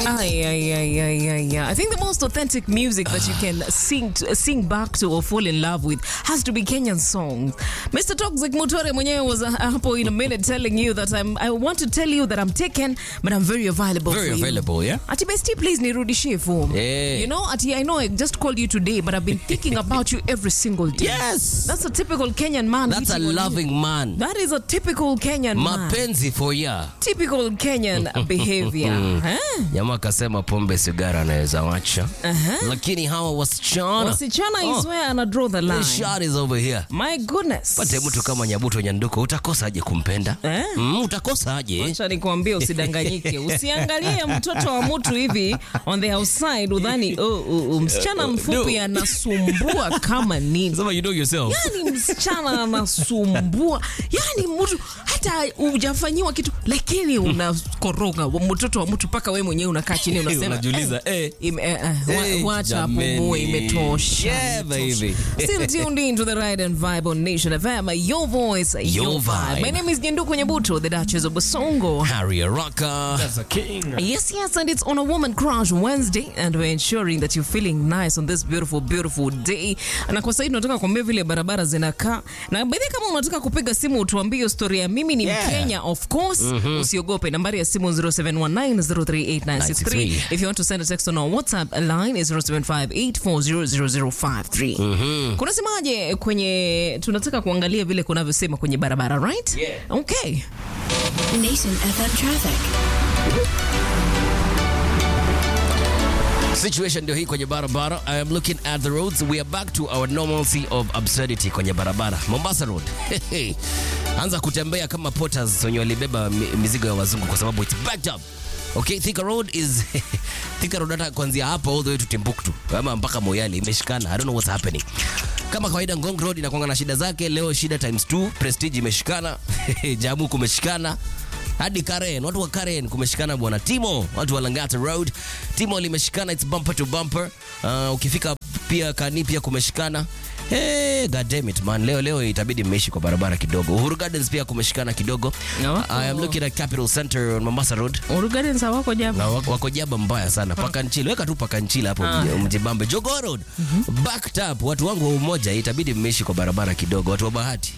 Ay, ay, ay, ay, ay, ay. I think the most authentic music that you can sing to, sing back to or fall in love with has to be Kenyan songs. Mr. Toxic Mutore mwenyewe was uh, hapo in a minute telling you that I'm, I want to tell you that I'm taken, but I'm very available Very for you. available, yeah? Ati bestie, please nirudishie form. Yeah. You know, Ati, I know I just called you today, but I've been thinking about you every single day. Yes. That's a typical Kenyan man. That's a hitting on you. loving man. That is a typical Kenyan man. Mapenzi for ya. Typical Kenyan behavior. huh? Jamaa akasema pombe sigara anaweza wacha. Lakini hawa wasichana. Wasichana is Oh, where ana draw the the line. shot is over here. My goodness. Pate mtu kama Nyabuto Nyanduko utakosaje kumpenda? Eh? Mm, utakosaje? Acha nikwambie usidanganyike. Usiangalie mtoto wa mtu hivi on the outside udhani oh, oh, oh, msichana mfupi no. anasumbua kama nini. Sema you know yourself. Yani msichana anasumbua, yani mtu hata hujafanyiwa kitu, lakini unakoroga mtoto wa mtu mpaka wewe mwenyewe unakaa chini unasema Unajiuliza, eh. ime- eh, eh, wa- Eh, wacha hapo jameni. muwe, imetosha. Yeah, imetosha. baby. Still tuned in to the Ride and Vibe on Nation FM, your voice, your, Your vibe. vibe. My name is Nyenduko Nyabuto, the Duchess of Basongo. Harry Araka. Yes, yes, and it's on a Woman Crush Wednesday, and we're ensuring that you're feeling nice on this beautiful, beautiful day. Na kwa sasa tunataka kuambia vile barabara zinakaa, na baadhi kama unataka kupiga simu utuambie hiyo story ya mimi ni Yeah. Mkenya, of course, usiogope. Nambari ya simu 0719038963. If you want to send a text on our WhatsApp line is 0758400053. Kunasemaje kwenye, tunataka kuangalia vile kunavyosema kwenye barabara, right? Yeah. Okay. Nation FM traffic. Situation ndio hii kwenye barabara. I am looking at the roads. We are back to our normalcy of absurdity kwenye barabara. Mombasa Road. Anza kutembea kama porters wenye walibeba mi- mizigo ya wazungu kwa sababu it's backed up. Okay, Thika Road is Thika Road hata kuanzia hapo all the way to Timbuktu ama mpaka Moyale imeshikana. I don't know what's happening. Kama kawaida Ngong Road inakuanga na shida zake. Leo shida times 2. Prestige imeshikana. Jamu kumeshikana hadi Karen, watu wa Karen kumeshikana bwana. Timo, watu wa Langata Road, Timo limeshikana, it's bumper to bumper. Uh, ukifika pia Kani pia kumeshikana. Hey, god damn it man, leo leo itabidi mmeishi kwa barabara kidogo. Uhuru Gardens pia kumeshikana kidogo. No. I am looking at Capital Center on Mombasa Road. Uhuru Gardens hawako jaba. Na wako, wako jaba mbaya sana paka nchini weka tu paka nchini hapo Ah. mji- mjibambe Jogoo Road backed up watu wangu wa umoja itabidi mmeishi kwa barabara kidogo watu wa bahati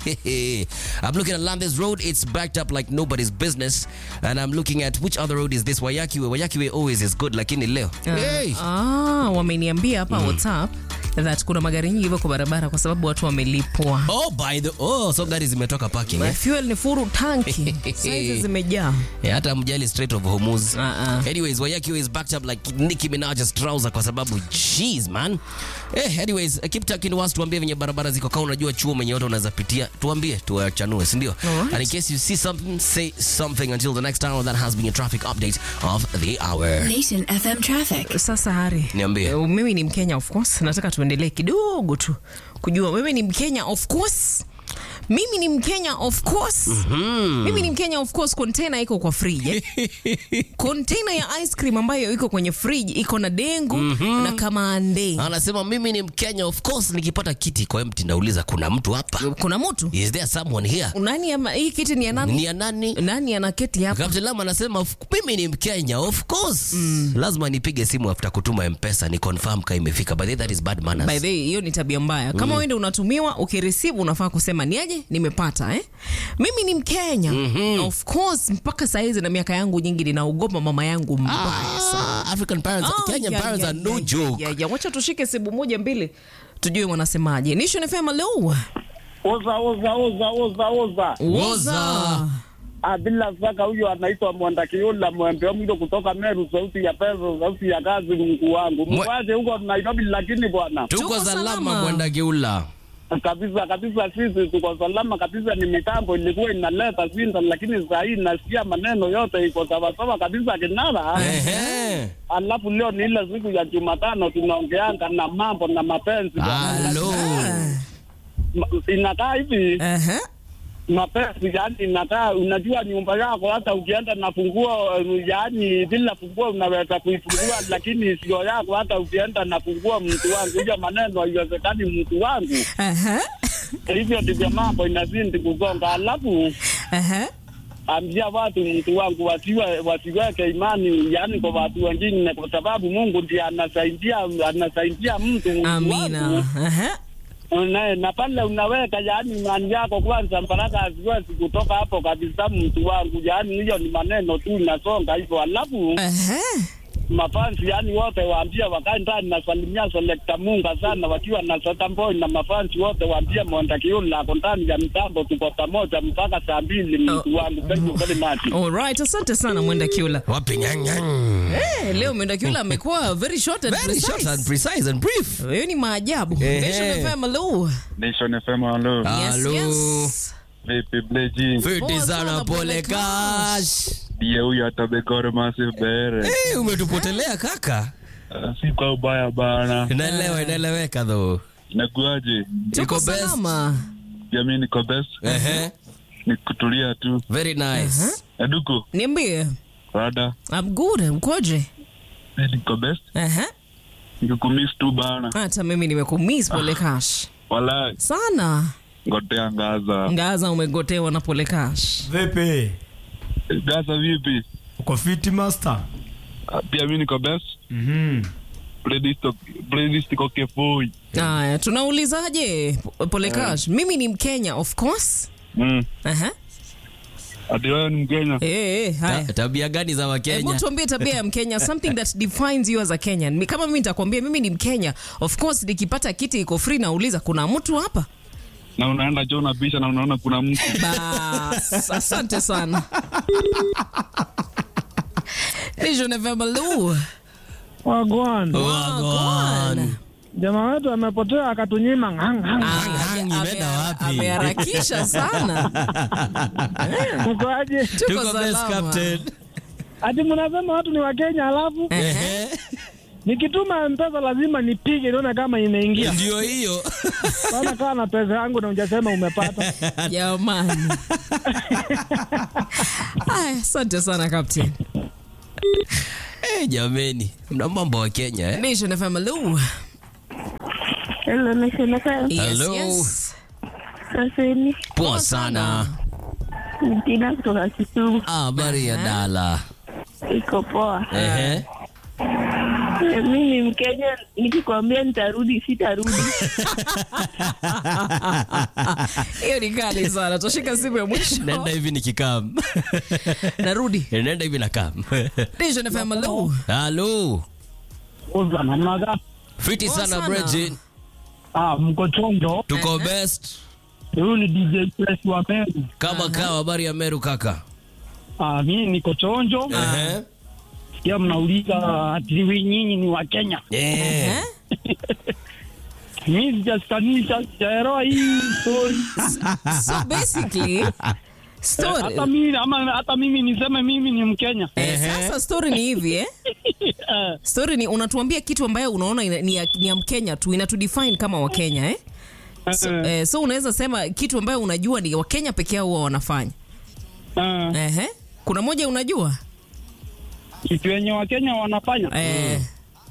I'm looking at Landis Road it's backed up like nobody's business and I'm looking at which other road is this Wayakiwe Wayakiwe always is good lakini leo hey. Ah, wameniambia hapa WhatsApp that kuna magari nyingi hivyo kwa barabara kwa sababu watu wamelipwa. oh by the oh so gari zimetoka parking eh? Fuel ni furu tanki. Saizi zimejaa. Yeah, hata mjali Strait of Hormuz. Ah, ah. Anyways, Wayakiwe is backed up like Nicki Minaj's trouser kwa sababu jeez man. Eh, anyways, keep talking to us tuambie venye barabara ziko kama unajua chuo mwenye wote unaweza pitia. Tuambie tuwachanue, si ndio? Alright. And in case you see something, say something until the next hour that has been a traffic update of the hour. Nation FM traffic. Sasa Hari, Niambie. eh, mimi ni Mkenya of course, nataka tuendelee kidogo tu kujua wewe ni Mkenya of course. Mimi ni Mkenya of course. Mimi ni Mkenya of course. Container iko kwa fridge. Eh? Container ya ice cream ambayo iko kwenye fridge iko na dengu na kamande. Anasema mimi ni Mkenya of course nikipata kiti kwa empty nauliza kuna mtu hapa? Kuna mtu Is there someone here? nani ama, hii kiti ni ya nani? Ni ya nani? Nani anaketi hapa? Captain Lam anasema "Of- mimi ni Mkenya of course. Lazima nipige simu after kutuma mpesa ni confirm kama imefika. By the way, that is bad manners. By the way, hiyo ni tabia mbaya. Kama wewe ndio unatumiwa, ukireceive unafaa kusema niaje, nimepata eh. Mimi ni Mkenya. Of course, mpaka saa hizi na miaka yangu nyingi ninaogopa mama yangu mbaya sana. Ah, African parents, Ah, Kenyan ya, parents ya, are no ya, joke. ya, ya. Wacha tushike sibu moja mbili tujue wanasemaje. Nation FM hello. Oza oza oza oza oza. Woza. Ah, bila shaka huyo anaitwa Mwandakiula Mwembe Mdo kutoka Meru, sauti ya pesa, sauti ya kazi, Mungu wangu. Mwe- Mwaje huko Nairobi, lakini bwana Tuko Tuko salama salama. mwenda geula. kabisa kabisa, sisi tuko salama kabisa. Ni mitambo ilikuwa inaleta shinda, lakini saa hii nasikia maneno yote iko sawasawa kabisa kinara. Ehe. Alafu leo ni ile siku ya Jumatano tunaongeanga na mambo na mapenzi bwana. Hello. Ma- inakaa hivi Aha. mapenzi yani inakaa, unajua nyumba yako, hata ukienda na funguo eh, yani bila funguo unaweza kuifungua, lakini sio yako. Hata ukienda na funguo, mtu wangu, hiyo maneno haiwezekani, mtu wangu. Aha. Hivyo ndivyo mambo inazidi kusonga. Alafu Aha. ambia watu mtu wangu wasiwe wasiweke imani yani kwa watu wengine, kwa sababu Mungu ndiye anasaidia anasaidia mtu mtu Amina. wangu. Aha. na, na pale unaweka yani imani yako kwanza, mpaka haziwezi kutoka hapo kabisa, mtu wangu. Yani hiyo ni maneno tu inasonga hivyo, alafu Aha. mafansi yani wote waambie wakae ndani. Nasalimia Selekta Munga sana wakiwa na Sotamboi na mafansi wote waambie Monda Kiula ako ndani ya mitambo, tuko pamoja mpaka saa mbili, mtu wangu. Thank you very much. Alright, asante sana Mwenda Kiula. Wapi nyang nyang. Eh, leo Mwenda Kiula amekuwa very short and Very short and precise. precise and brief. Hiyo ni maajabu. Ehe. Nation FM, hello. Nation FM, halo. Yes, Hello. yes. Vipi Bleji? Fiti Poa sana sana, pole pole cash. Ndiye huyu atabegore massive bere. Eh, umetupotelea kaka. Ah, Si kwa ubaya bana. Inaelewa, inaeleweka though. Nakuaje? Tuko Iko best. salama. Pia mimi niko best. Ehe. Ni kutulia tu. Very nice. Eduko, Niambie. rada. I'm good. Ukoje? Mimi niko best. Aha. Nikukumiss tu bana. Hata mimi nimekumiss pole cash. Wala Sana. ngotea ngaza. Ngaza umegotewa na pole cash. Vipi? Gaza vipi? Uko fiti master? Ah, Pia mimi niko best. Mhm. Playlist playlist iko kefoi. Haya, tunaulizaje po- pole cash? Mimi ni Mkenya of course. Mm. Aha. Ati wewe ni Mkenya? Eh, eh, haya. Ta- Tabia gani za Hebu Wakenya? tuambie tabia ya Mkenya, something that defines you as a Kenyan. Mi- Kama mimi nitakwambia mimi ni Mkenya, of course nikipata kiti iko free nauliza kuna mtu hapa? Na unaenda jo unabisha na unaona kuna mtu. Bas, asante sana. Vision FM, hello. Wagwan, Wagwan. jamaa wetu amepotea akatunyima ngang, ngang. Ah, Hang, ame- imeenda wapi? Ameharakisha sana. Mkoaje? Tuko Tuko best salama. captain. Ati mnasema watu ni Wakenya, alafu Ehe. nikituma mpesa lazima nipige nione kama imeingia. Ndio hiyo. Bana kaa na pesa yangu na hujasema umepata. Jamani. Aya, asante sana captain. Eh, jameni. Mna mambo wa Kenya eh? Nation FM, hello. Hello, Nation FM. Yes, Hello. yes. Saseni, Poa sana. Tina kutoka Kisumu. Ah, habari ya dala. Iko poa. Ehe. Eh, Mi ni Mkenya, nikikwambia nitarudi sitarudi. Hiyo ni kali sana. Tushika simu ya mwisho. Nenda hivi nikikam. Narudi. Nenda hivi nakam. Nation FM, hello. Halo. Uza namna gani? Fiti Poa sana sana. Bridget. Ah, mko chonjo. Tuko best. Huyu ni DJ Press wa Meru. Kama kawa habari ya Meru kaka. Ah, mimi niko chonjo. Ehe. Sikia mnauliza ati wi nyinyi ni Wakenya. Eh. Eh? Mimi sijasikanisha, sijaelewa hii story. So basically story Hata mimi ama hata mimi niseme mimi ni Mkenya. Eh, sasa story ni hivi eh? Story ni unatuambia kitu ambayo unaona ina- ni ya, ni ya Mkenya tu inatudefine kama Wakenya eh? So, eh, so unaweza sema kitu ambayo unajua ni Wakenya peke yao huwa wanafanya. Ah, Ehe. Kuna moja unajua? kitu yenye Wakenya wanafanya. Eh,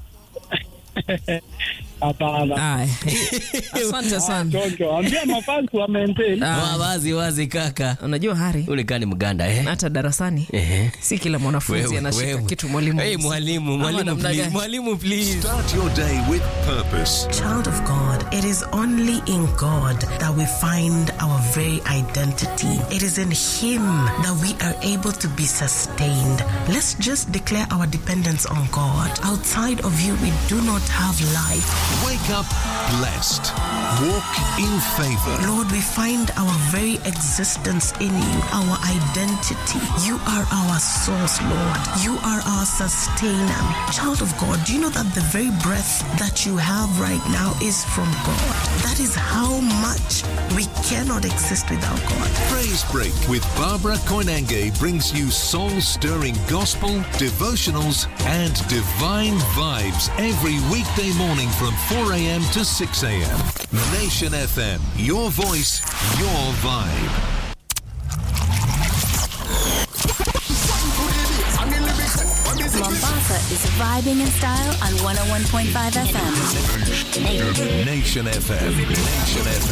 Hapana. aya. Asante sana. Chonjo, ambia mafansi wa maintain. Ah, Wa- Wazi wazi kaka. unajua Hari, Ule kani mganda eh? hata darasani Ehe. si kila mwanafunzi Wewe, anashika wewe. kitu mwalimu. Hey, mwalimu, Ama mwalimu namna please. gani? Mwalimu please. Start your day with purpose. Child of God, it is only in God that we find our very identity. It is in Him that we are able to be sustained. Let's just declare our dependence on God. Outside of you, we do not have life. Wake up blessed. Walk in favor. Lord, we find our very existence in you, our identity. You are our source, Lord. You are our sustainer. Child of God, do you know that the very breath that you have right now is from God? That is how much we cannot exist without God. Praise Break with Barbara Koinange brings you soul stirring gospel, devotionals, and divine vibes every weekday morning from 4 a.m. to 6 a.m. Nation FM, your voice, your vibe. Mombasa is vibing in style on 101.5 FM. Nation FM. Nation FM.